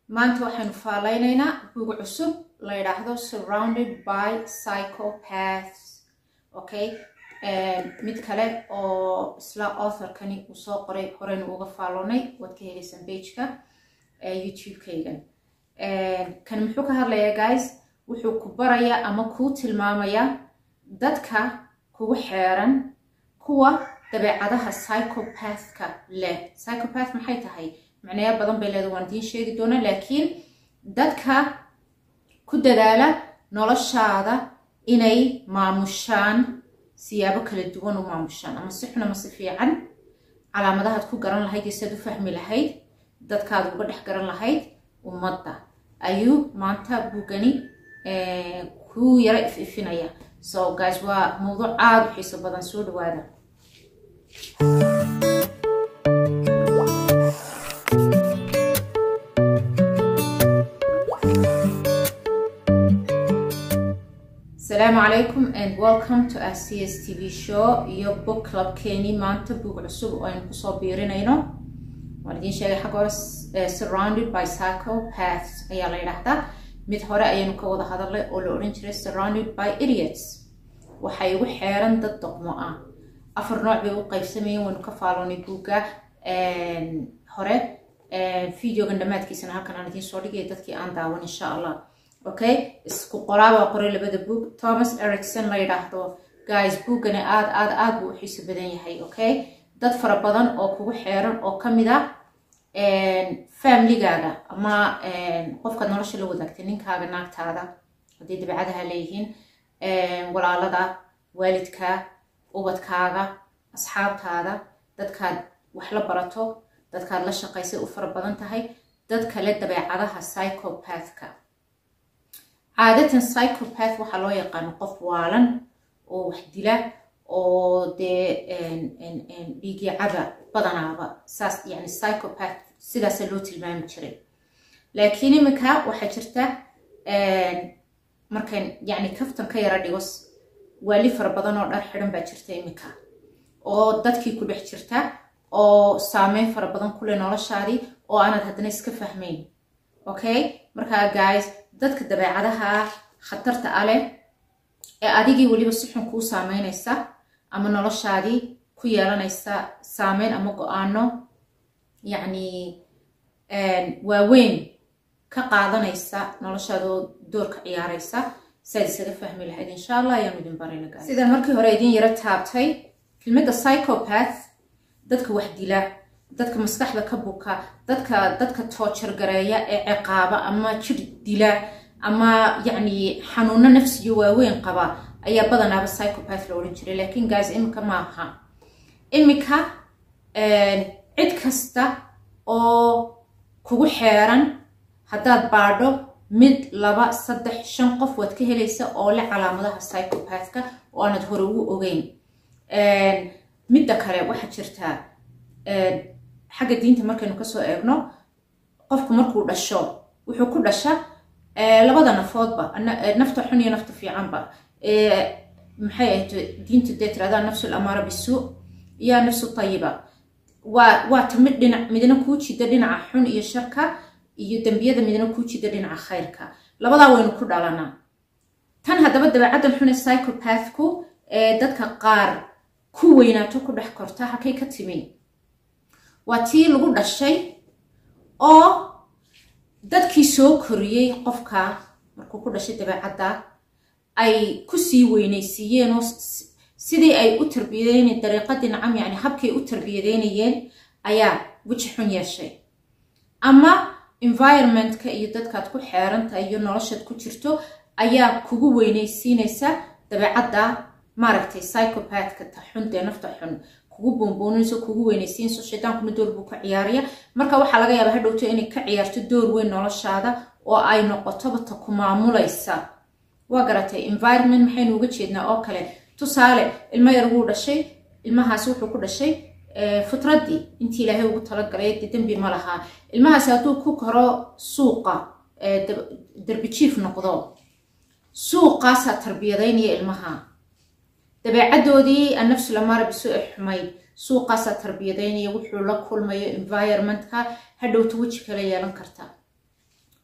maanta waxaynu faaleyneynaa buug cusub la yidhaahdo surrounded by psychopaths okay mid kale oo isla authorkani uu soo qoray horeynu uga faaloonay waad ka helaysaan bageka youtube-kaygan kan muxuu ka hadlayaa guys wuxuu ku barayaa ama kuu tilmaamayaa dadka kugu xeeran kuwa dabeecadaha psychopathka leh psychopath maxay tahay macnayaa badan bay leeda waan idiin sheegi doonaa laakiin dadka ku dadaala noloshaada inay maamushaan siyaabo kala duwan u maamushaan ama si xun ama si fiican calaamadahaad ku garan lahayd iyo siaad u fahmi lahayd dadkaad uga dhex garan lahayd ummadda ayuu maanta buugani kuu yaro if ifinaya so guys waa mawduuc aada u xiiso badan soo dhawaada asalaamu calaykum and welcome to our c s t v show iyo book clubkeeni maanta buug cusub oo aynu kusoo biirinayno waan idiin sheegay xagga hore surrounded by psychopaths ayaa la yidhaahdaa mid hore ayaynu ka wada hadalnay oo la odhan jiray surrounded by idiots waxay ugu xeeran dad doqmo ah afar nooc bay u qaybsamayeen waynu ka faaloonay buugga hore videogan dhammaadkiisana halkan aan idiin soo dhigaya dadkii aan daawan insha allah okay isku qoraabaa qoray labada boog thomas ericson la yidhaahdo guys buuggani aada aada aada buu u xiiso badan yahay okay dad fara badan oo kugu xeeran oo ka mid a familigaaga ama qofkaad nolosha la wadaagtay ninkaaga naagtaada hadday dabeecadaha leeyihiin walaalada waalidka ubadkaaga asxaabtaada dadkaad wax la barato dadkaad la shaqaysay u fara badan tahay dad kale dabeecadaha psychopathka caadatan psychopath waxaa loo yaqaano qof waalan oo wax dila oo dee dhiigii caba badanaaba saas yani psychopath sidaasa loo tilmaami jiray laakiin iminka waxaa jirta markan yani kaftan ka yara dhigo waali fara badan oo dhar xidhan baa jirta iminka oo dadkii ku dhex jirta oo saameyn fara badan kule noloshaadii oo aanad haddana iska fahmayn okay markaa guys dadka dabeecadaha khatarta a leh ee adigii weliba si xun kuu saameynaysa ama noloshaadii ku yeelanaysa saameyn ama go-aano yacni waaweyn ka qaadanaysa noloshaadoo doorka ciyaaraysa siaad isaga fahmi lahayd insha allah ayaanu idin barayna guys sidaan markii hore idin yaro taabtay kelmadda psychopath dadka wax dila dadka maskaxda ka buka dadka dadka toojar gareeya ee ciqaaba ama jir dila ama yacni xanuuno nafsiyo waaweyn qaba ayaa badanaaba psychopath la odhan jiray laakiin guys iminka maaha iminka cid kasta oo kugu xeeran haddaad baadho mid laba saddex shan qof waad ka helaysa oo leh calaamadaha psychopathka oo aanad hore ugu ogeyn midda kale waxaa jirtaa xagga diinta markaynu kasoo eegno qofku markuu dhasho wuxuu ku dhasha labada nafoodba nafta xun iyo nafta fiicanba maxay ahayd diintu dee tiradaa nafsul amaara bisuu iyo nafsu tayiba waa waa ta mid dhinac midna kuu jida dhinaca xun iyo sharka iyo dembiyada midna kuu jida dhinaca khayrka labadaa waynu ku dhalanaa tan haddaba dabeecaddan xune psychopathku ee dadka qaar ku weynaato ku dhex korta halkay ka timi waa tii lagu dhashay oo dadkii soo koriyey qofka markuu ku dhashay dabeecadda ay kusii weynaysiiyeen oo sidii ay u tarbiyadeyn dariiqadii nacam yani habkay u tarbiyadeynayeen ayaa weji xun yeeshay ama environmentka iyo dadkaad ku xeerantahay iyo noloshaad ku jirto ayaa kugu weynaysiinaysa dabeecadda maaragtay psychopathka ta xun dee nafta xun kugu boonbooninayso kugu weynaysiinayso shaydaankuna door buu ka ciyaaraya marka waxaa laga yaabaa hadhowto inay ka ciyaarto door weyn noloshaada oo ay noqotoba ta ku maamulaysa waa garatay environment maxaynu uga jeednaa oo kale tusaale ilmo yar wuu dhashay ilmahaasi wuxuu ku dhashay fitraddii intii ilaahay ugu talagalay dee dembi ma lahaa ilmahaasi hadduu ku koro suuqa derbijiif noqdo suuqaasaa tarbiyadaynaya ilmaha dabeecadoodii annafsu lamaara bisu e xumayd suuqaasaa tarbiyadaynaya wuxuu la kulmayo environmentka hadhowta weji kala yeelan karta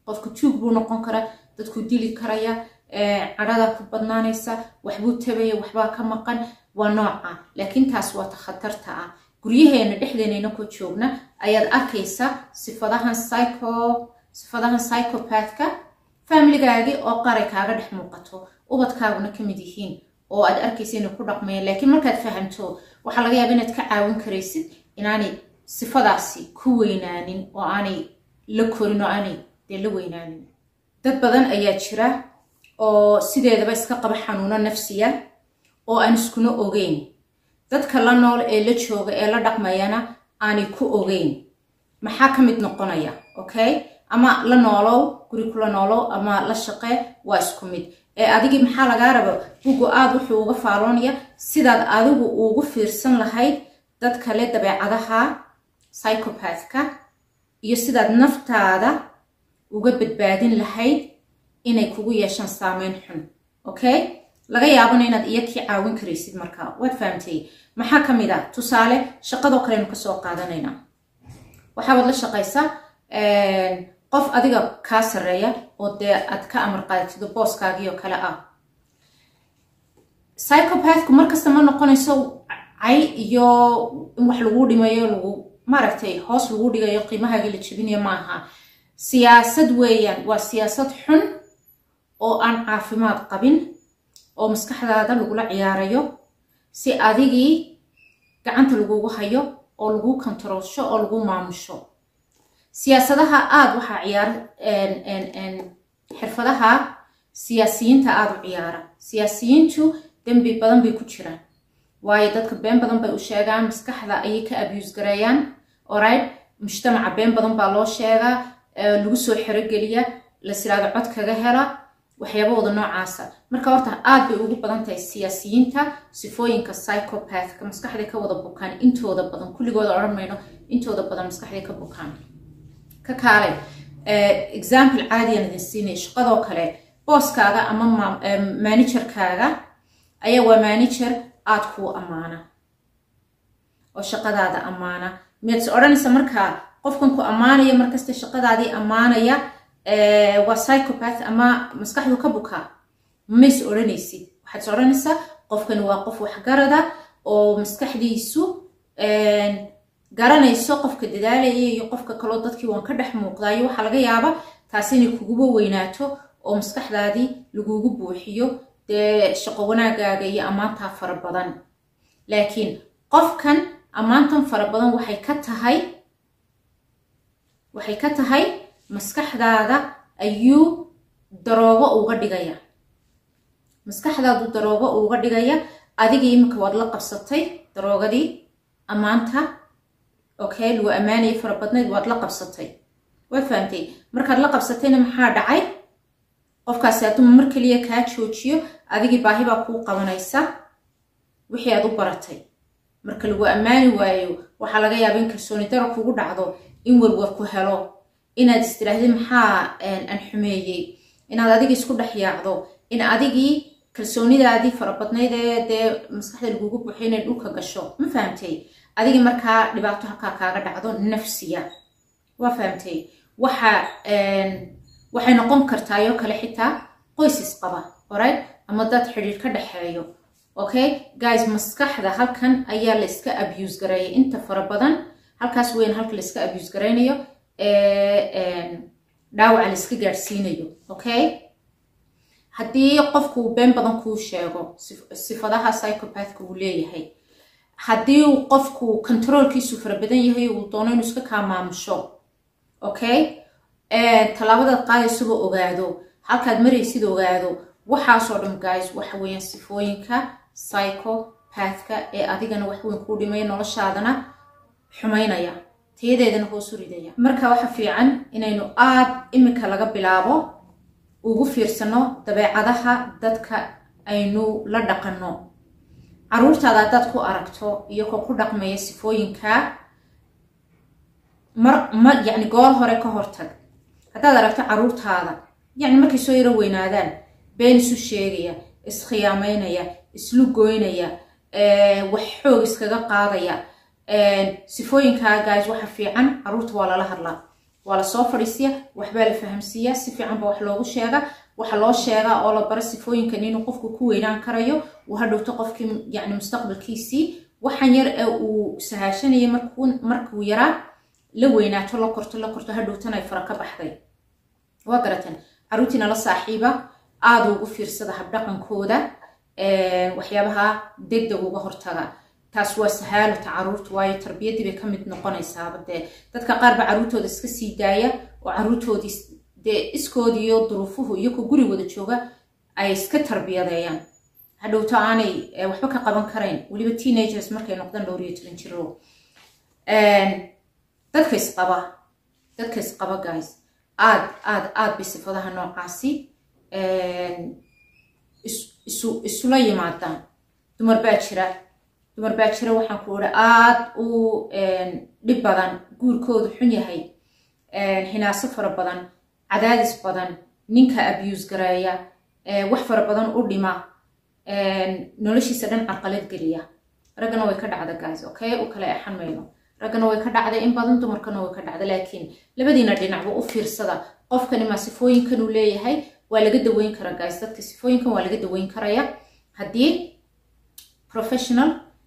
qofku tuug buu noqon karaa dadku dili karaya cadhada ku badnaanaysa waxbuu tabaya waxbaa ka maqan waa nooca laakiin taas waa ta khatarta ah guryaheena dhexdeenayna ku joogna ayaad arkaysa sifadahan psycho sifadahan psychopathka familigaagii oo qaray kaaga dhex muuqato ubadkaaguna ka mid yihiin oo aad arkaysa inay ku dhaqmayaan laakiin markaad fahamto waxaa laga yaaba inaad ka caawin karaysid inaanay sifadaasi ku weynaanin oo aanay la korin oo aanay dee la weynaanin dad badan ayaa jira oo sideedaba iska qaba xanuuno nafsiya oo aan iskuna ogeyn dadka la nool ee la jooga ee la dhaqmayana aanay ku ogeyn maxaa ka mid noqonaya okay ama la noolow guri kula noolow ama la shaqee waa isku mid ee adigii maxaa lagaa raba bugu aad wuxuu uga faaloonaya sidaad adigu ugu fiirsan lahayd dad kale dabeecadaha psychopathka iyo sidaad naftaada uga badbaadin lahayd inay kugu yeeshaan saameyn xun okay laga yaabana inaad iyakii caawin karaysid markaa waad fahamtay maxaa ka mid ah tusaale shaqadoo kalenu kasoo qaadanaynaa waxaabaad la shaqaysaa qof adiga kaa sarreeya oo dee aad ka amar qaadatido booskaagii oo kale ah psychopathku markasta ma noqonayso cay iyo in wax lagu dhimayo lagu maaragtay hoos lagu dhigayo qiimahaagii la jebinayo maaha siyaasad weeyaan waa siyaasad xun oo aan caafimaad qabin oo maskaxdaada lagula ciyaarayo si adigii gacanta lagugu hayo oo lagu kontaroolsho oo lagu maamusho siyaasadaha aada waxaa ciyaara xirfadaha siyaasiyiinta aada u ciyaara siyaasiyiintu dembi badan bay ku jiraan waayo dadka been badan bay u sheegaan maskaxda ayay ka abuse gareeyaan oright mujtamaca been badan baa loo sheegaa lagu soo xerogeliya lasiraado cod kaga hela waxyaabahooda noocaasa marka horta aad bay ugu badan tahay siyaasiyiinta sifooyinka psychopathka maskaxday ka wada bukaan intooda badan kulligooda odhan mayno intooda badan maskaxday ka bukaan ka kaale example caadiyan idin siinay shaqadoo kale booskaaga ama managerkaaga ayaa waa manager aad kuu ammaana oo shaqadaada ammaana miyaad is odhanaysa markaa qofkan ku ammaanaya markasta shaqadaadii ammaanaya waa psychopath ama maskaxdu ka bukaa mays odhanaysid waxaad is odhanaysaa qofkani waa qof waxgarada oo maskaxdiisu garanayso qofka dadaalaya iyo qofka kaloo dadkii waan ka dhex muuqdaayo waxaa laga yaaba taasi inay kuguba weynaato oo maskaxdaadii lagugu buuxiyo dee shaqo wanaagaaga iyo ammaantaa fara badan laakiin qofkan ammaantan fara badan waxay ka tahay waxay ka tahay maskaxdaada ayuu daroogo uga dhigaya maskaxdaadu daroogo uga dhigaya adigii iminka waad la qabsatay daroogadii ammaanta okay lagu ammaanayay fara badnayd waad la qabsatay waad fahamtay markaad la qabsatayna maxaa dhacay qofkaasi hadduu mar keliya kaa joojiyo adigii baahi baa kuu qabanaysa wixii aad u baratay marka lagu ammaani waayo waxaa laga yaaba in kalsooni daro kugu dhacdo in warwar ku helo inaad istiraahdi maxaa aan xumeeyey inaad adigii isku dhex yaacdo in adigii kalsoonidaadii farabadnayd ee dee maskaxda lagugu buuxiyo inay dhulka gasho ma fahamtay adigii markaa dhibaato halkaa kaaga dhacdo nafsiya waa fahamtay waxa waxay noqon kartaayoo kale xitaa qoys isqaba orig ama dad xidhiir ka dhexeeyo okay guys maskaxda halkan ayaa la iska abuse gareeya inta fara badan halkaas weyn halka la iska abuse garaynayo dhaawaca la iska gaadhsiinayo okay haddii qofku been badan kuu sheego sifadaha psychopathka uu leeyahay haddii uu qofku controolkiisu fara badan yahay uu doono inuu iska kaa maamusho okay tallaabadaad qaadaysuba ogaado halkaad maraysid ogaado waxaasoo dhan guys waxa weeyaan sifooyinka psychopathka ee adigana wax weyn kuu dhimaya noloshaadana xumaynaya tayadeedana hoosu ridaya marka waxa fiican inaynu aad iminka laga bilaabo ugu fiirsano dabeecadaha dadka aynu la dhaqanno caruurtaada haddaad ku aragto iyagoo ku dhaqmaya sifooyinka mar ma yacni goor hore ka hortag haddaad aragto caruurtaada yacni markay soo yaro weynaadaan been isu sheegaya iskhiyaamaynaya islu goynaya wax xoog iskaga qaadaya sifooyinkaa guys waxa fiican caruurta waa lala hadlaa waa lasoo fadhiisiya waxbaa la fahamsiiyaa si fiican ba wax loogu sheega waxa loo sheegaa oo la bara sifooyinkan inuu qofku ku weynaan karayo uu hadhowto qofkii yani mustaqbalkiisii waxaan yar ee uu sahaashanayay markuu yaraa la weynaato la korto la korto hadhowtan ay fara ka baxday waa garatan caruurtiina la saaxiiba aada ugu fiirsada habdhaqankooda waxyaabaha degdeg uga hortaga taas waa sahaalata caruurta waayo tarbiyaddii bay ka mid noqonaysaaba dee dadka qaar ba caruurtooda iska sii daaya oo caruurtoodii dee iskoodii iyo duruufuhu iyo ku guri wada jooga ay iska tarbiyadeeyaan hadhowto aanay waxba ka qaban karayn weliba teenagers markay noqdaan dhowr iyo toban jiro dadka isqaba dadka isqaba guys aad aad aad bay sifadaha noocaasi isula yimaadaan dumar baa jira dumar baa jira waxaan ku uri aad u dhib badan guurkoodu xun yahay hinaaso fara badan cadaadis badan ninka abuse gareeya wax fara badan u dhima noloshiisa dhan carqalad geliya raggana way ka dhacda guys okay u kale exan mayno raggana way ka dhacda in badan dumarkana way ka dhacda laakiin labadiina dhinacba u fiirsada qofkani maa sifooyinkan uu leeyahay waa laga daweyn karaa guys dadka sifooyinkan waa laga daweyn karaya haddii professional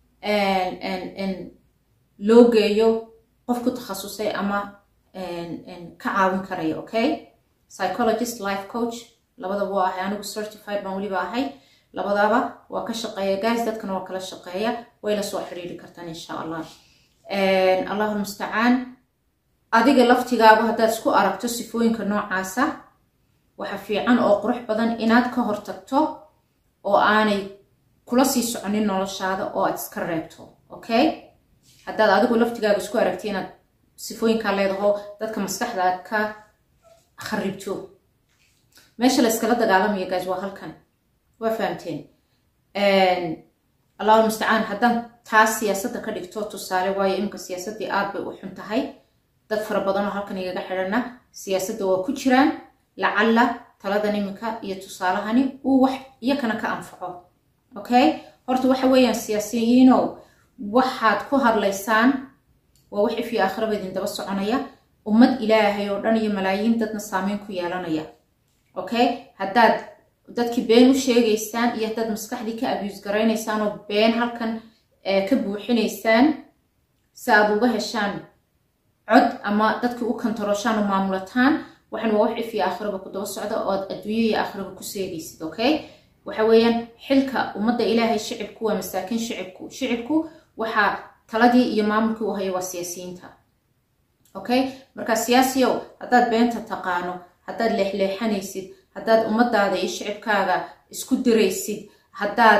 loo geeyo qof ku takhasusay ama ka caawin karaya okay psychologist life coach labadaba waa ahay anigu certified baan weliba ahay labadaba waa ka shaqeeya guys dadkana waa kala shaqeeya way la soo xiriiri kartaan insha allah allahu mustacaan adiga laftigaagu haddaad isku aragto sifooyinka noocaasa waxa fiican oo qurux badan inaad ka hortagto oo aanay kula sii soconin noloshaada oo aad iska reebto okay haddaad adigu laftigaaga isku aragti inaad sifooyinkaa leedaho dadka maskaxda aad ka kharibto meesha la iskala dagaalamaya guys waa halkan waa fahamteen allahu mustacaan haddaan taas siyaasadda ka dhigto tusaale waayo iminka siyaasaddii aad bay u xun tahay dad fara badanoo halkan igaga xidhana siyaasadda waa ku jiraan lacalla taladan iminka iyo tusaalahani uu wax iyakana ka anfaco okay horta waxa weeyaan siyaasiyiinow waxaad ku hadlaysaan waa wixii fii aakhiraba idin daba soconaya ummad ilaahay oo dhan iyo malaayiin dadna saameyn ku yeelanaya okay haddaad dadkii been u sheegaysaan iyo haddaad maskaxdii ka abuse garaynaysaan oo been halkan ka buuxinaysaan si aad uga heshaan cod ama dadkii u kantarooshaan oo maamulataan waxan waa wixii fii aakhiraba ku daba socda oo aad adduunyo iyo aakhiraba ku seegaysid okay waxa weeyaan xilka ummadda ilaahay shicibku waa masaakiin shicibku shicibku waxaa taladii iyo maamulkii u haya waa siyaasiyiinta okay marka siyaasiyow haddaad beenta taqaano haddaad leexleexanaysid haddaad ummadaada iyo shicibkaaga isku diraysid haddaad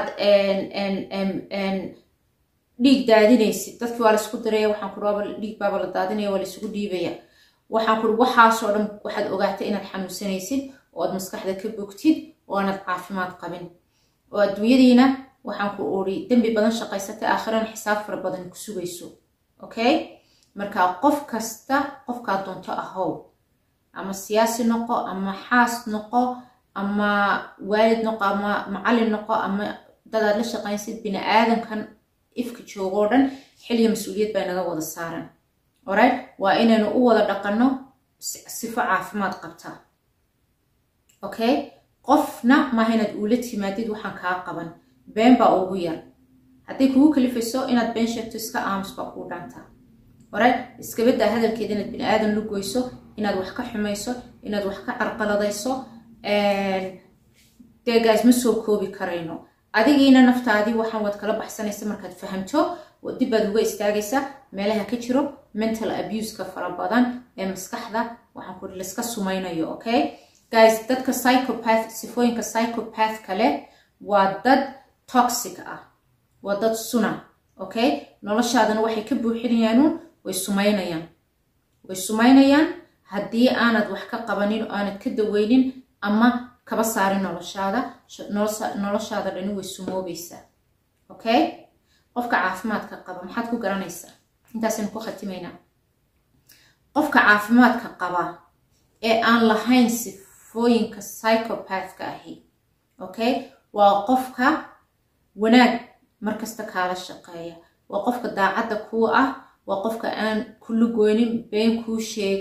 dhiig daadinaysid dadkii waa laisku diraya waxaan ku aba dhiig baaba la daadinaya waa laisugu dhiibaya waxaan ku waxaasoo dhan waxaad ogaatay inaad xanuunsanaysid oo aad maskaxda ka bogtid oo aanad caafimaad qabin oo adduunyadiina waxaan ku uri dembi badan shaqaysatay aakhirana xisaab fara badan ku sugayso okay marka qof kasta qofkaad doonto ahow ama siyaasi noqo ama xaas noqo ama waalid noqo ama macallin noqo ama dadaad la shaqaynsid bini aadamkan ifka joogoo dhan xilya mas-uuliyad baa naga wada saaran alright waa inaynu u wada dhaqanno sifo caafimaad qabta okay qofna maaha inaad uula timaadid waxaan kaa qaban been baa ugu yar hadday kugu kalifayso inaad been sheegto iska aamus baa kuu dhaantaa alright iskabadaa hadalkeeda inaad bini aadan la goyso inaad wax ka xumayso inaad wax ka carqaladayso dee gaas ma soo koobi karayno adigiina naftaadii waxaan waad kala baxsanaysa markaad fahamto dib baad uga istaagaysa meelaha ka jiro mental abuseka fara badan ee maskaxda waxaan ku layska sumaynayo okay guys dadka psychopath sifooyinka psychopath kale waa dad toxic ah waa dad suna okay noloshaadana waxay ka buuxinayaanuun way sumaynayaan way sumaynayaan haddii aanad wax ka qabanin oo aanad ka daweynin ama kaba saarin noloshaada noloshaada dhani way sumoobaysaa okay qofka caafimaadka qaba maxaad ku garanaysaa intaasaynu ku khatimaynaa qofka caafimaadka qaba ee aan lahayn sifooyinka psychopathka ahi okay waa qofka wanaag markasta kaala shaqeeya waa qofka daacadda kuu ah waa qofka aan kula goynin been kuu sheegin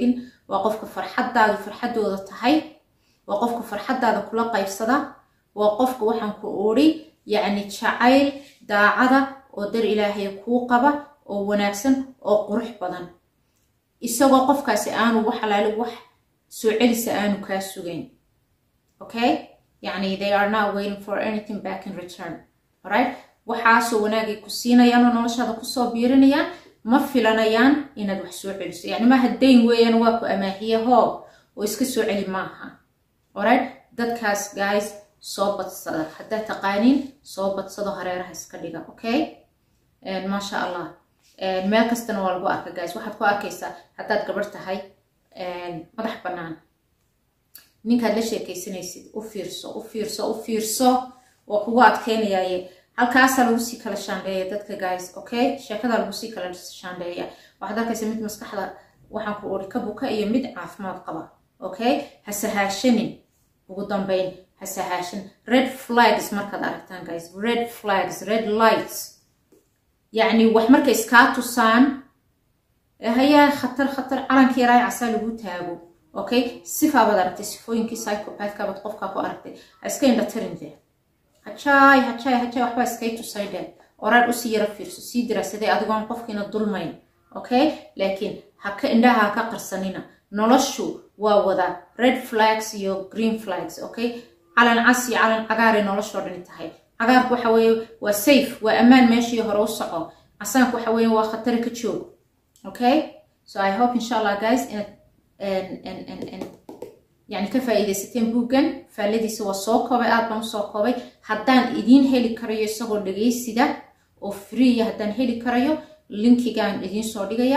waa qofka farxaddaadu farxaddooda tahay waa qofka farxaddaada kula qaybsada waa qofka waxaan ku odhi yacni jacayl daacada oo dar ilaahay kuu qaba oo wanaagsan oo qurux badan isagoo qofkaasi aanu wax alaali wax soo celisa aanu kaa sugayn okay yacni they are not waiting for anything back in return alright waxaasoo wanaagay ku siinayaan oo noloshaada kusoo biirinayaan ma filanayaan inaad wax soo celiso yacni maaha dayn weeyaan waa ku amaahiye hoo oo iska soo celi maaha alright dadkaas guys soo badsada haddaad taqaaniin soo badsado hareeraha iska dhiga okay maasha allah meel kastana waa lagu arka guys waxaad ku arkaysaa haddaad gabarh tahay madax bannaan ninkaad la sheekaysanaysid u fiirso u fiirso u fiirso waa kugu adkeynayaaye halkaasaa lagu sii kala shaandheeya dadka guys okay sheekadaa lagu sii kala shaandheeya waxaad arkaysa mid maskaxda waxaan ku uri ka buka iyo mid caafimaad qaba okay ha sahaashanin ugu dambeyn ha sahaashan red flags markaad aragtaan guys red flags red lights yacni wax markay iskaa tusaan hayaa khatar khatar calankii yaraa casaa lagu taago okay sifaabaad aragtay sifooyinkii psychopathkabaad qofkaa ku aragtay ha iska indhatarin dee hajaay hajaay hajaay waxbaa iskay tusay dhee oraad usii yara fiirso sii diraasaday adigoon qofkiina dulmayn okay laakiin haka indhaha ha ka qarsanina noloshu waa wada red flags iyo green flags okay calan cas iyo calan cagaaray noloshoo dhani tahay cagaarku waxa weeye waa safe waa ammaan meeshii hore u soco casaanku waxa weeye waa khatari ka joog okay so i hope insha allah guys inaad yani ka faa'iidaysateen buuggan faalladiisa waa soo koobay aad baan usoo koobay haddaan idiin heli karayo isagoo dhageysida oo freeya haddaan heli karayo linkigaan idiin soo dhigaya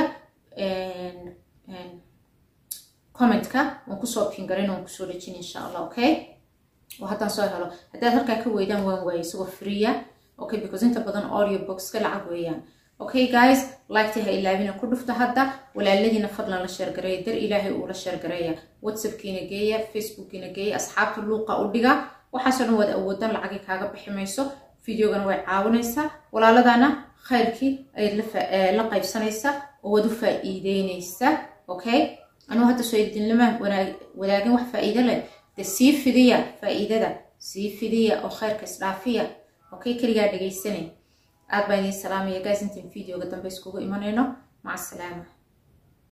commentka waan kusoo pingarin waan kusoo dhejin insha allah okay oo haddaan soo helo haddaad halkaa ka weydaan waan waayay isagoo freeya okay because inta badan audio boxka lacag weeyaan okay guys liketa ha ilaabina ku dhufta hadda walaaladiina fadlan la sheergareeya dar ilaahay uula sheergareeya whatsappkiina geeya facebookkiina geeya asxaabta luuqa u dhiga waxaasoo dhan waad awoodaan lacagii kaaga bixi mayso videogana way caawinaysaa walaaladana khayrkii ayaad la qaybsanaysaa oo waad u faa'iideynaysaa okay anuu hadda soo idinlama wadaagin wax faa'iido leh de sii fidiya faa'iidada sii fidiya oo khayrka isdhaafiya okay keligaa dhegaysanay aad baan idiin salaamaya guys intaan videoga dambe iskugu imanayno maca asalaama